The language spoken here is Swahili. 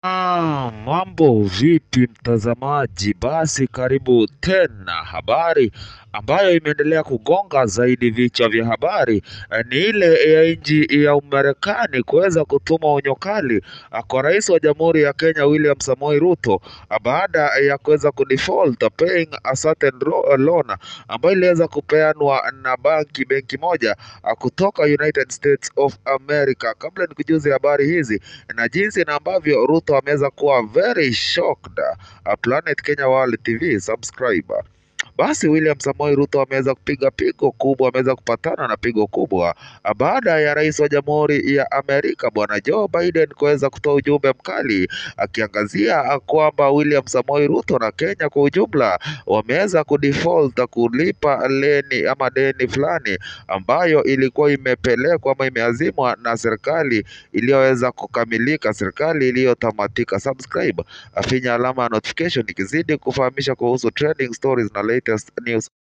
Ah, mambo vipi mtazamaji? Basi karibu tena. Habari ambayo imeendelea kugonga zaidi vichwa vya habari eh, ni ile ya nchi ya Umarekani kuweza kutuma onyo kali ah, kwa rais wa Jamhuri ya Kenya William Samoei Ruto ah, baada ya kuweza kudefault paying a certain ro- loan ambayo iliweza kupeanwa na banki benki moja ah, kutoka United States of America. Kabla nikujuze habari hizi na jinsi na ambavyo Ruto ameweza kuwa very shocked. Uh, Planet Kenya World TV subscriber. Basi William Samoei Ruto ameweza kupiga pigo kubwa, ameweza kupatana na pigo kubwa ah, baada ya rais wa Jamhuri ya Amerika Bwana Joe Biden kuweza kutoa ujumbe mkali akiangazia ah, kwamba William Samoei Ruto na Kenya kwa ujumla wameweza kudefault kulipa leni ama deni fulani ambayo ilikuwa imepelekwa ama imeazimwa na serikali iliyoweza kukamilika, serikali iliyotamatika. Subscribe, afinya alama ya notification ikizidi kufahamisha kuhusu trending stories na latest news